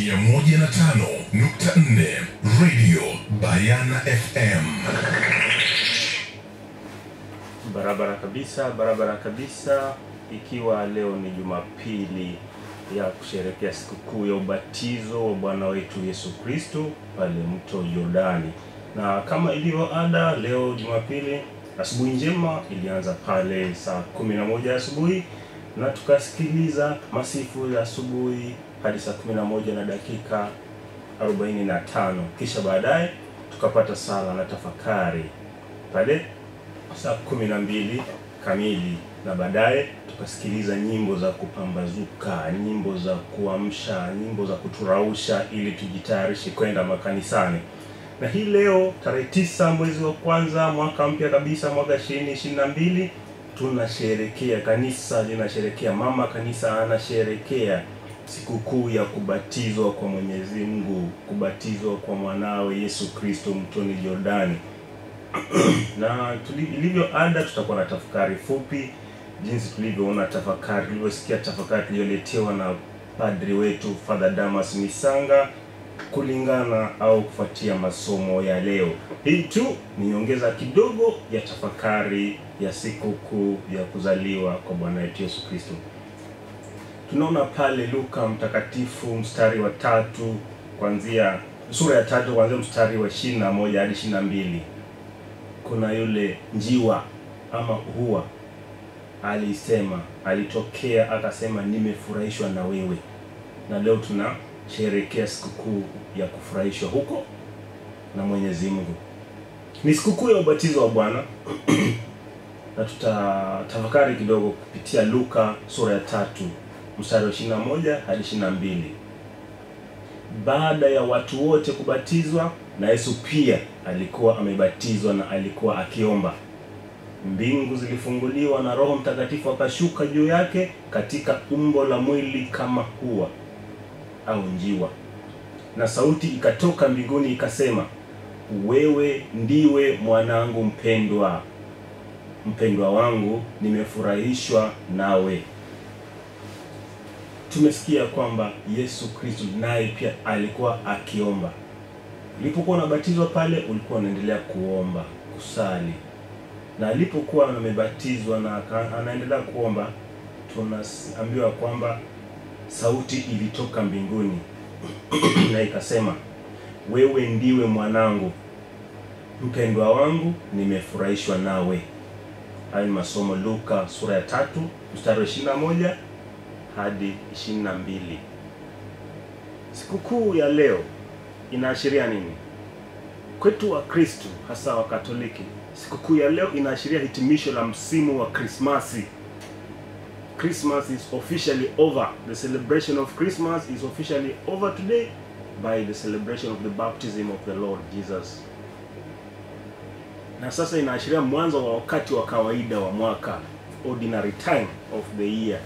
105.4 Radio Bayana FM. Barabara kabisa, barabara kabisa. Ikiwa leo ni Jumapili ya kusherehekea sikukuu ya ubatizo wa Bwana wetu Yesu Kristo pale mto Yordani, na kama ilivyo ada, leo Jumapili asubuhi njema ilianza pale saa kumi na moja asubuhi na tukasikiliza masifu ya asubuhi hadi saa kumi na moja na dakika 45 kisha baadaye tukapata sala na tafakari pale saa kumi na mbili kamili na baadaye tukasikiliza nyimbo za kupambazuka, nyimbo za kuamsha, nyimbo za kuturausha ili tujitayarishe kwenda makanisani. Na hii leo tarehe tisa mwezi wa kwanza mwaka mpya kabisa mwaka ishirini ishirini na mbili tunasherekea, kanisa linasherekea, mama kanisa anasherekea sikukuu ya kubatizwa kwa Mwenyezi Mungu, kubatizwa kwa mwanawe Yesu Kristo mtoni Jordani na tuli- ilivyo ada tutakuwa na tafakari fupi jinsi tulivyoona tafakari tulivyosikia tafakari tuliyoletewa na padri wetu Father Damas Misanga kulingana au kufuatia masomo ya leo. Hii tu ni nyongeza kidogo ya tafakari ya sikukuu ya kuzaliwa kwa Bwana wetu Yesu Kristo. Tunaona pale Luka mtakatifu mstari wa tatu kuanzia sura ya tatu kuanzia mstari wa ishirini na moja hadi ishirini na mbili kuna yule njiwa ama hua alisema, alitokea akasema, nimefurahishwa na wewe. Na leo tunasherehekea sikukuu ya kufurahishwa huko na Mwenyezi Mungu. Ni sikukuu ya ubatizo wa Bwana na tutatafakari kidogo kupitia Luka sura ya tatu mstari wa 21 hadi 22. Baada ya watu wote kubatizwa na Yesu pia alikuwa amebatizwa na alikuwa akiomba. Mbingu zilifunguliwa na Roho Mtakatifu akashuka juu yake katika umbo la mwili kama hua au njiwa, na sauti ikatoka mbinguni ikasema, wewe ndiwe mwanangu mpendwa, mpendwa wangu, nimefurahishwa nawe. Tumesikia kwamba Yesu Kristo naye pia alikuwa akiomba. Ulipokuwa unabatizwa pale, ulikuwa unaendelea kuomba, kusali, na alipokuwa amebatizwa na aka- anaendelea kuomba, tunaambiwa kwamba sauti ilitoka mbinguni na ikasema, wewe ndiwe mwanangu mpendwa wangu, nimefurahishwa nawe. Hayo ni masomo Luka sura ya tatu mstari wa 21 hadi 22. Sikukuu ya leo inaashiria nini kwetu wa Kristo, hasa wa Katoliki? Sikukuu ya leo inaashiria hitimisho la msimu wa Krismasi. Christmas is officially over. The celebration of Christmas is officially over today by the celebration of the baptism of the Lord Jesus. Na sasa inaashiria mwanzo wa wakati wa kawaida wa mwaka, ordinary time of the year.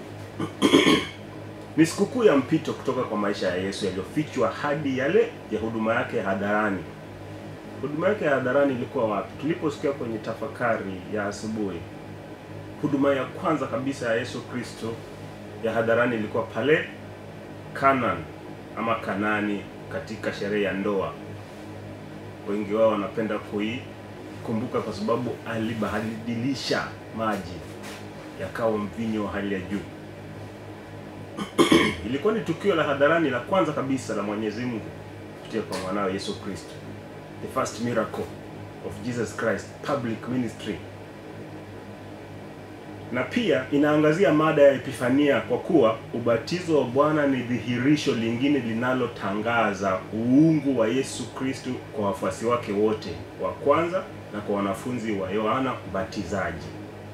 Ni sikukuu ya mpito kutoka kwa maisha ya Yesu yaliyofichwa hadi yale ya huduma yake ya hadharani. Huduma yake ya hadharani ilikuwa wapi? Tuliposikia kwenye tafakari ya asubuhi, huduma ya kwanza kabisa ya Yesu Kristo ya hadharani ilikuwa pale Canaan ama Kanani, katika sherehe ya ndoa. Wengi wao wanapenda kuikumbuka kwa sababu alibadilisha maji yakawa mvinyo wa hali ya juu. Ilikuwa ni tukio la hadharani la kwanza kabisa la Mwenyezi Mungu kupitia kwa mwanawe Yesu Kristo, the first miracle of Jesus Christ, public ministry. Na pia inaangazia mada ya Epifania kwa kuwa ubatizo wa Bwana ni dhihirisho lingine linalotangaza uungu wa Yesu Kristo kwa wafuasi wake wote wa kwanza na kwa wanafunzi wa Yohana Mbatizaji.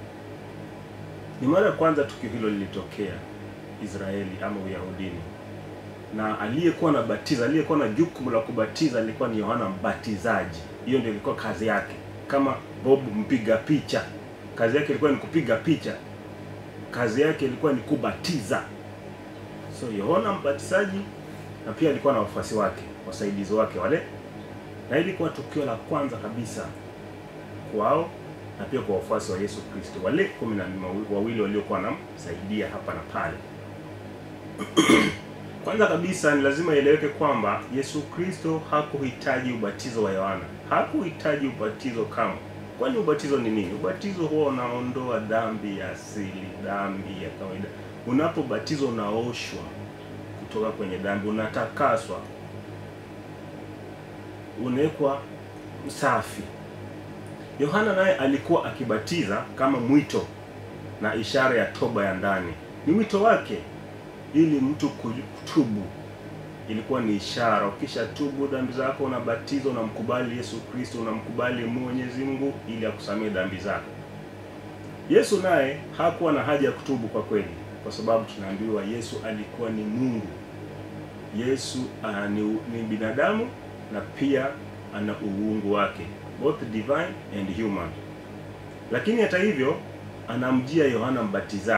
Ni mara ya kwanza tukio hilo lilitokea Israeli ama Uyahudini, na aliyekuwa na batiza, aliyekuwa na jukumu la kubatiza alikuwa ni Yohana Mbatizaji. Hiyo ndio ilikuwa kazi yake, kama Bob mpiga picha, kazi yake ilikuwa ni kupiga picha, kazi yake ilikuwa ni kubatiza. So Yohana Mbatizaji, na pia alikuwa na wafuasi wake, wasaidizi wake wale, na ilikuwa tukio la kwanza kabisa kwao na pia kwa wafuasi wa Yesu Kristo wale kumi na wawili waliokuwa wanamsaidia hapa na pale. Kwanza kabisa ni lazima ieleweke kwamba Yesu Kristo hakuhitaji ubatizo wa Yohana, hakuhitaji ubatizo kama. Kwani ubatizo ni nini? Ubatizo huwa unaondoa dhambi ya asili, dhambi ya kawaida. Unapobatizwa unaoshwa kutoka kwenye dhambi, unatakaswa, unawekwa safi. Yohana naye alikuwa akibatiza kama mwito na ishara ya toba ya ndani. Ni wito wake ili mtu kutubu, ilikuwa ni ishara. Ukisha tubu dhambi zako, unabatizwa, unamkubali Yesu Kristo, unamkubali Mwenyezi Mungu ili akusamee dhambi zako. Yesu naye hakuwa na haja ya kutubu kwa kweli, kwa sababu tunaambiwa Yesu alikuwa ni Mungu. Yesu uh, ni, ni binadamu na pia ana uungu wake, both divine and human. Lakini hata hivyo anamjia Yohana Mbatizaji